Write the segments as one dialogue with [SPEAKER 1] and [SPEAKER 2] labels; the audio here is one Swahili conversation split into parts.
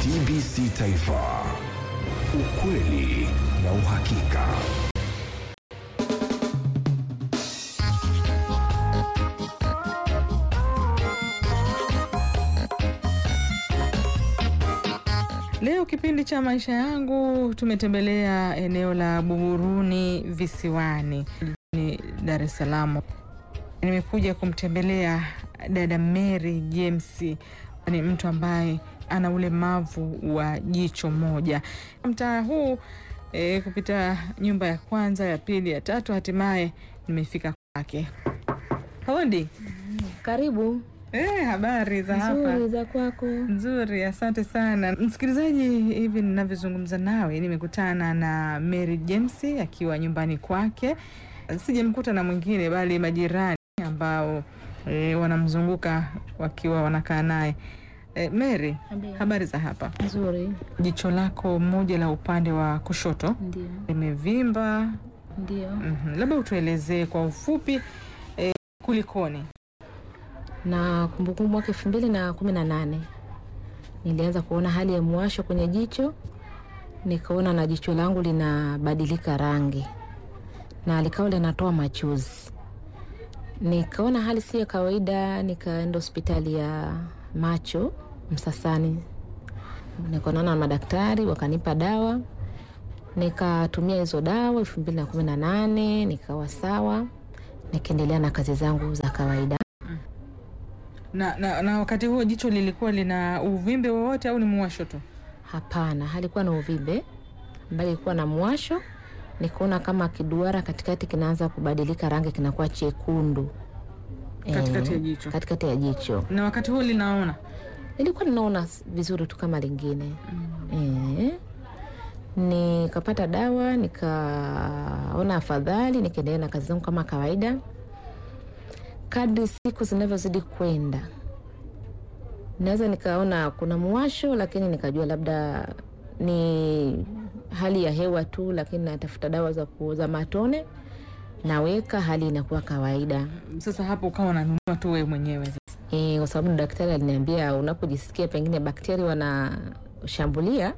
[SPEAKER 1] TBC Taifa, ukweli na uhakika.
[SPEAKER 2] Leo kipindi cha maisha yangu tumetembelea eneo la Buguruni Visiwani ni Dar es Salaam. Nimekuja kumtembelea dada Mary James, ni mtu ambaye ana ulemavu wa jicho moja. Mtaa huu e, kupita nyumba ya kwanza, ya pili, ya tatu, hatimaye nimefika kwake. Hodi.
[SPEAKER 3] Karibu.
[SPEAKER 2] E, habari za hapa?
[SPEAKER 3] Nzuri za kwako.
[SPEAKER 2] Nzuri, asante sana msikilizaji. Hivi ninavyozungumza nawe, nimekutana na Mary James akiwa nyumbani kwake. Sijamkuta na mwingine, bali majirani ambao e, wanamzunguka wakiwa wanakaa naye. E, Mary, habari za hapa?
[SPEAKER 3] Nzuri.
[SPEAKER 2] Jicho lako moja la upande wa kushoto
[SPEAKER 3] Ndio.
[SPEAKER 2] limevimba.
[SPEAKER 3] Ndio.
[SPEAKER 2] Mhm, labda utuelezee kwa ufupi e, kulikoni?
[SPEAKER 3] Na kumbukumbu mwaka elfu mbili na kumi na nane nilianza kuona hali ya mwasho kwenye jicho, nikaona na jicho langu linabadilika rangi na likawa linatoa machozi. Nikaona hali si ya kawaida, nikaenda hospitali ya macho Msasani, nikaonana na madaktari wakanipa dawa, nikatumia hizo dawa elfu mbili na kumi na nane nikawa sawa, nikaendelea na kazi zangu za kawaida.
[SPEAKER 2] Na, na, na wakati huo jicho lilikuwa lina uvimbe wowote au ni muwasho tu?
[SPEAKER 3] Hapana, halikuwa na uvimbe, bali ilikuwa na mwasho. Nikaona kama kiduara katikati kinaanza kubadilika rangi, kinakuwa chekundu
[SPEAKER 2] Katikati
[SPEAKER 3] Eh,
[SPEAKER 2] ya jicho.
[SPEAKER 3] katikati ya jicho.
[SPEAKER 2] Na wakati huo linaona
[SPEAKER 3] Nilikuwa ninaona s- vizuri tu kama lingine eh. Nikapata dawa, nikaona afadhali, nikaendelea na kazi zangu kama kawaida. Kadri siku zinavyozidi kwenda, naweza nikaona kuna mwasho, lakini nikajua labda ni hali ya hewa tu, lakini natafuta dawa za kuoza matone, naweka, hali inakuwa kawaida.
[SPEAKER 2] sasa, hapo ukawa unanunua tu wewe mwenyewe sasa.
[SPEAKER 3] E, kwa sababu daktari aliniambia unapojisikia pengine bakteria wanashambulia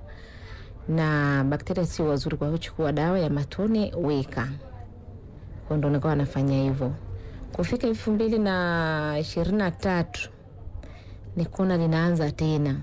[SPEAKER 3] na bakteria sio wazuri, kwa hiyo chukua dawa ya matone weka. Kwa ndo nikawa nafanya hivyo. Kufika elfu mbili na ishirini na tatu nikaona linaanza tena.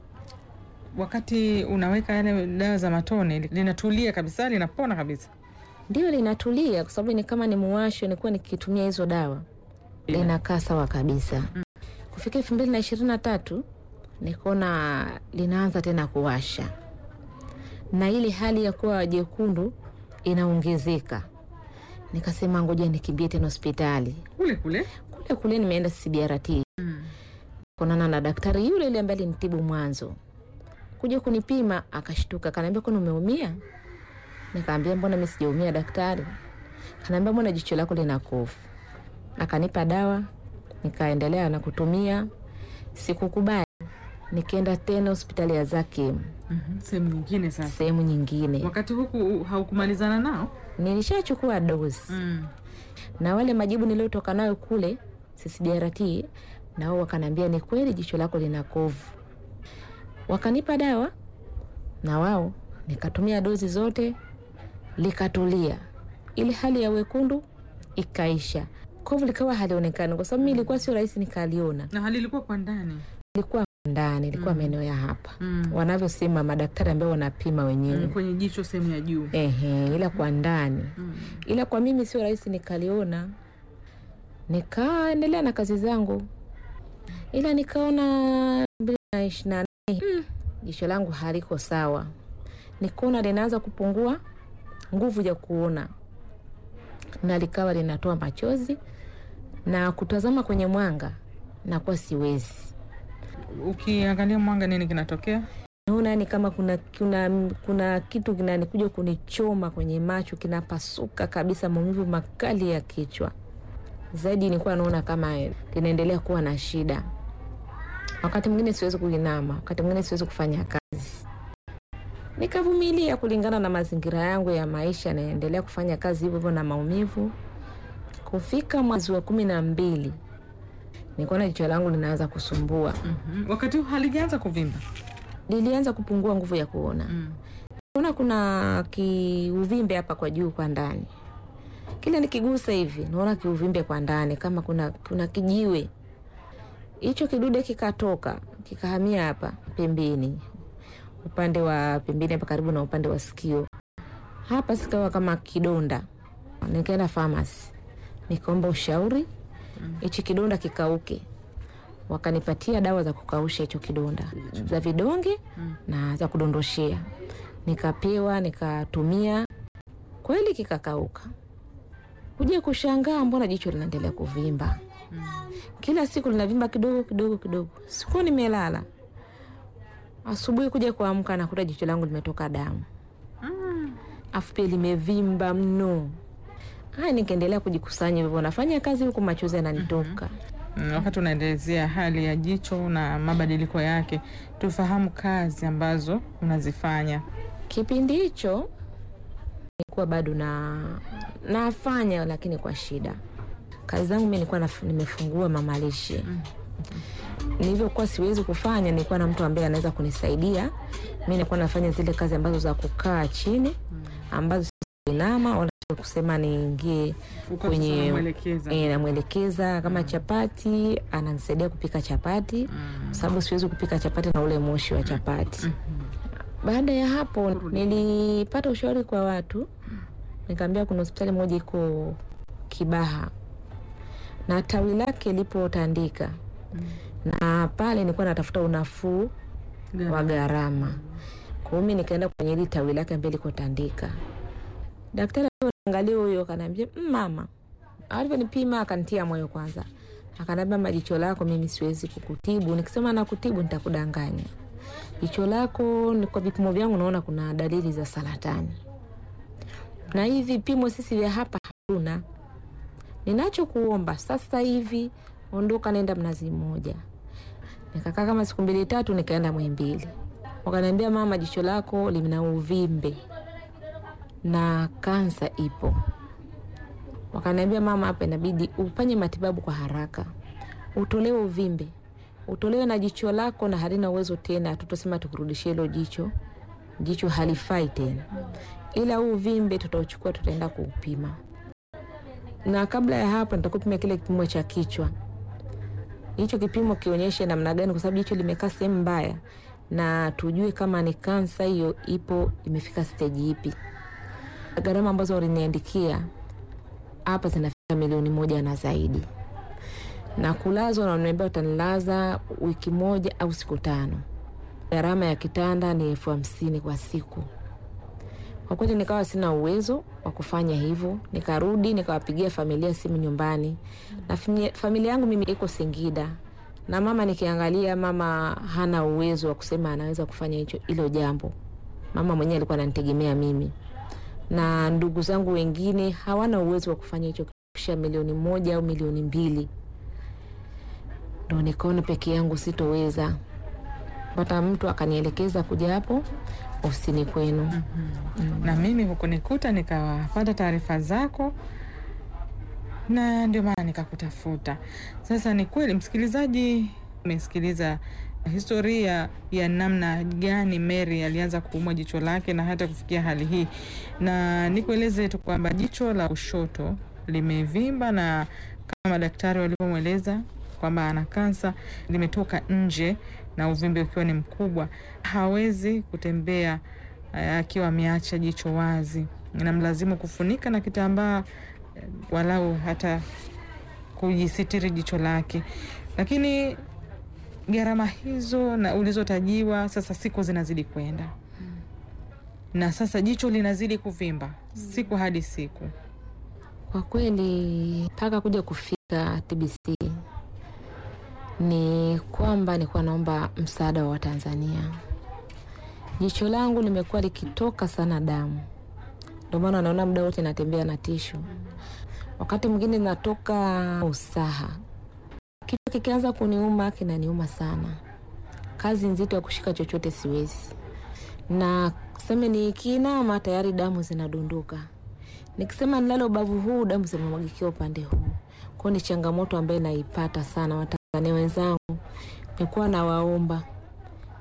[SPEAKER 2] Wakati unaweka yale dawa za matone linatulia kabisa, linapona kabisa.
[SPEAKER 3] Ndio linatulia, kwa sababu ni kama ni muwasho, nilikuwa nikitumia hizo dawa linakaa sawa kabisa. Kufika elfu mbili na ishirini na tatu nikaona linaanza tena kuwasha na ile hali ya kuwa jekundu inaongezeka. Nikasema ngoja nikimbie tena hospitali
[SPEAKER 2] Kule kule
[SPEAKER 3] kule kule. Nimeenda CBRT kuonana na daktari yule yule ambaye alinitibu mwanzo, kuja kunipima, akashtuka, kanaambia kwani umeumia? Nikaambia mbona mimi sijaumia daktari. Kanaambia mbona jicho lako lina kovu. Akanipa dawa, nikaendelea na kutumia. Sikukubali, nikaenda tena hospitali ya Zakim,
[SPEAKER 2] Mhm, sehemu nyingine. Sasa
[SPEAKER 3] sehemu nyingine.
[SPEAKER 2] wakati huku haukumalizana nao
[SPEAKER 3] Nilishachukua dozi
[SPEAKER 2] mm.
[SPEAKER 3] na wale majibu niliotoka nayo kule CCBRT, na wao wakaniambia ni kweli jicho lako lina kovu. Wakanipa dawa na wao nikatumia dozi zote, likatulia, ile hali ya wekundu ikaisha, kovu likawa halionekani, kwa sababu mi ilikuwa sio rahisi nikaliona,
[SPEAKER 2] na hali ilikuwa kwa ndani
[SPEAKER 3] ilikuwa ndani, ilikuwa maeneo ya hapa
[SPEAKER 2] mm.
[SPEAKER 3] wanavyosema madaktari ambao wanapima wenyewe
[SPEAKER 2] Mm, kwenye jicho sehemu ya juu
[SPEAKER 3] Ehe, ila kwa ndani
[SPEAKER 2] mm.
[SPEAKER 3] ila kwa mimi sio rahisi nikaliona, nikaendelea na kazi zangu, ila nikaona mbili na ishirini na nne mm, jicho langu haliko sawa, nikaona linaanza kupungua nguvu ya kuona na likawa linatoa machozi na kutazama kwenye mwanga nakuwa siwezi.
[SPEAKER 2] Ukiangalia mwanga, nini kinatokea?
[SPEAKER 3] Naona yani kama kuna, kuna, kuna kitu kinanikuja kunichoma kwenye macho, kinapasuka kabisa, maumivu makali ya kichwa. Zaidi nilikuwa naona kama linaendelea kuwa na shida. Wakati mwingine siwezi kuinama, wakati mwingine siwezi kufanya kazi. Nikavumilia kulingana na mazingira yangu ya maisha, naendelea kufanya kazi hivyo hivyo na maumivu. Kufika mwezi wa kumi na mbili nikaona jicho langu linaanza kusumbua.
[SPEAKER 2] Mhm. Wakati huu halijaanza kuvimba
[SPEAKER 3] lilianza kupungua nguvu ya kuona.
[SPEAKER 2] Mm.
[SPEAKER 3] Naona kuna kiuvimbe hapa kwa juu kwa ndani, kila nikigusa hivi naona kiuvimbe kwa ndani, kama kuna, kuna kijiwe. Hicho kidude kikatoka kikahamia hapa pembeni, upande wa pembeni hapa karibu na upande wa sikio hapa, sikawa kama kidonda. Nikaenda famasi nikaomba ushauri, hichi kidonda kikauke. Wakanipatia dawa za kukausha hicho kidonda za vidonge na za kudondoshea nikapewa nikatumia, kweli kikakauka. Kuja kushangaa, mbona jicho linaendelea kuvimba kila siku, linavimba kidogo kidogo kidogo. Siku nimelala, asubuhi kuja kuamka, nakuta jicho langu limetoka damu, afu pia limevimba mno. Haya, nikaendelea kujikusanya hivyo, nafanya kazi huku machozi yananitoka.
[SPEAKER 2] Mm, Wakati unaelezea hali ya jicho na mabadiliko yake, tufahamu kazi ambazo unazifanya.
[SPEAKER 3] Kipindi hicho nilikuwa bado na nafanya, lakini kwa shida. Kazi zangu mi nilikuwa naf- nimefungua mamalishe. Nilivyokuwa siwezi kufanya, nilikuwa na mtu ambaye anaweza kunisaidia. Mi nilikuwa nafanya zile kazi ambazo za kukaa chini, ambazo si kuinama wala sio kusema niingie
[SPEAKER 2] Uko
[SPEAKER 3] kwenye
[SPEAKER 2] sasa unamwelekeza.
[SPEAKER 3] e, namwelekeza kama chapati, ananisaidia kupika chapati kwa sababu siwezi kupika chapati na ule moshi wa chapati. Baada ya hapo nilipata ushauri kwa watu, nikaambia kuna hospitali moja iko Kibaha na tawi lake lipo Tandika, na pale nilikuwa natafuta unafuu wa gharama. Kwa hiyo mimi nikaenda kwenye hili tawi lake ambaye liko Tandika. Daktari angalia huyo, akaniambia "Mm, mama, alivyonipima akanitia moyo kwanza, akaniambia majicho lako mimi siwezi kukutibu, nikisema nakutibu nitakudanganya. Jicho lako ni kwa vipimo vyangu naona kuna dalili za saratani, na hivi vipimo sisi vya hapa hatuna. Ninachokuomba sasa hivi, ondoka, nenda Mnazi Mmoja. Nikakaa kama siku mbili tatu, nikaenda Muhimbili, wakaniambia mama, jicho lako lina uvimbe na kansa ipo. Wakaniambia mama, hapa inabidi ufanye matibabu kwa haraka, utolewe uvimbe, utolewe na jicho lako, na halina uwezo tena, hatutosema tukurudishie hilo jicho, jicho halifai tena, ila huu uvimbe tutauchukua, tutaenda kuupima, na kabla ya hapo nitakupima kile kipimo cha kichwa. Hicho kipimo kionyeshe namna gani, kwa sababu jicho limekaa sehemu mbaya, na tujue kama ni kansa hiyo ipo, imefika steji ipi. Gharama ambazo waliniandikia hapa zinafika milioni moja na zaidi, na kulazwa, na wananiambia utanilaza wiki moja au siku tano. Gharama ya kitanda ni elfu hamsini kwa siku. Kwa kweli nikawa sina uwezo wa kufanya hivyo, nikarudi nikawapigia familia simu nyumbani, na fami- familia yangu mimi iko Singida, na mama nikiangalia, mama hana uwezo wa kusema anaweza kufanya hicho hilo jambo. Mama mwenyewe alikuwa ananitegemea mimi na ndugu zangu wengine hawana uwezo wa kufanya hicho kisha milioni moja au milioni mbili, ndo nikaona peke yangu sitoweza. Pata mtu akanielekeza kuja hapo ofisini kwenu.
[SPEAKER 2] na mimi hukunikuta nikawapata taarifa zako na ndio maana nikakutafuta. Sasa ni kweli, msikilizaji, umesikiliza historia ya namna gani Mary alianza kuumwa jicho lake na hata kufikia hali hii, na nikueleze tu kwamba jicho la kushoto limevimba na kama madaktari walivyomweleza kwamba ana kansa, limetoka nje na uvimbe ukiwa ni mkubwa, hawezi kutembea eh, akiwa ameacha jicho wazi, inamlazimu kufunika na kitambaa eh, walau hata kujisitiri jicho lake, lakini gharama hizo na ulizotajiwa, sasa siku zinazidi kwenda na sasa jicho linazidi kuvimba siku hadi siku.
[SPEAKER 3] Kwa kweli mpaka kuja kufika TBC ni kwamba nilikuwa naomba msaada wa Watanzania. Jicho langu limekuwa likitoka sana damu, ndio maana naona muda wote natembea na tishu. Wakati mwingine natoka usaha, kichwa kikianza kuniuma kinaniuma sana, kazi nzito ya kushika chochote siwezi, na seme nikiinama tayari damu zinadondoka nikisema nilale ubavu huu damu zimemwagikia upande huu. Kwao ni changamoto ambayo naipata sana. Watanzania wenzangu, nikuwa nawaomba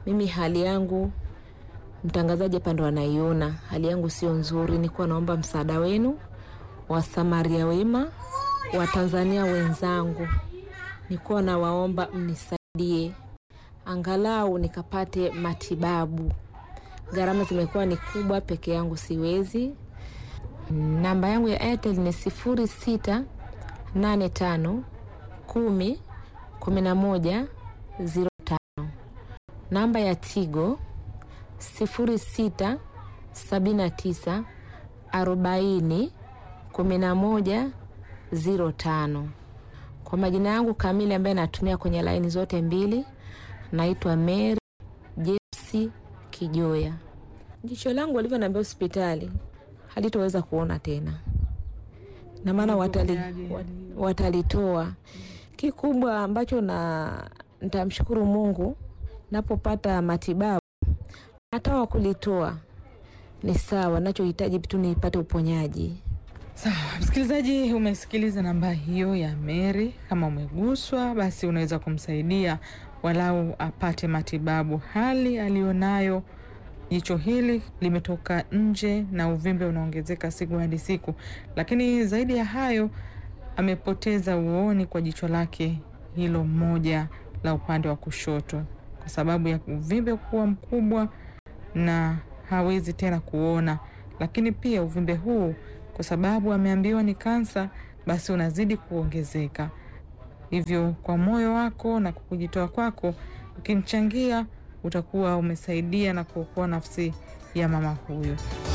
[SPEAKER 3] mimi hali yangu mtangazaji hapa ndo anaiona hali yangu sio nzuri. Nikuwa naomba msaada wenu wa Samaria wema wa Tanzania wenzangu, nikuwa nawaomba mnisaidie angalau nikapate matibabu. Gharama zimekuwa ni kubwa, peke yangu siwezi. Namba yangu ya Airtel ni sifuri sita nane tano kumi kumi na moja ziro tano. Namba ya Tigo sifuri sita sabini na tisa arobaini kumi na moja ziro tano. Kwa majina yangu kamili ambaye natumia kwenye laini zote mbili, naitwa Mary Jepsi Kijoya. Jicho langu walivyoniambia hospitali halitoweza kuona tena, na maana watali, wat- watalitoa. Kikubwa ambacho na nitamshukuru Mungu napopata matibabu, hata wa kulitoa ni sawa, nachohitaji tu nipate uponyaji.
[SPEAKER 2] Sawa msikilizaji, umesikiliza namba hiyo ya Mary. Kama umeguswa, basi unaweza kumsaidia walau apate matibabu. Hali aliyonayo, jicho hili limetoka nje na uvimbe unaongezeka siku hadi siku, lakini zaidi ya hayo, amepoteza uoni kwa jicho lake hilo moja la upande wa kushoto kwa sababu ya uvimbe kuwa mkubwa na hawezi tena kuona. Lakini pia uvimbe huu kwa sababu ameambiwa ni kansa, basi unazidi kuongezeka. Hivyo kwa moyo wako na kwa kujitoa kwako, ukimchangia utakuwa umesaidia na kuokoa nafsi ya mama huyu.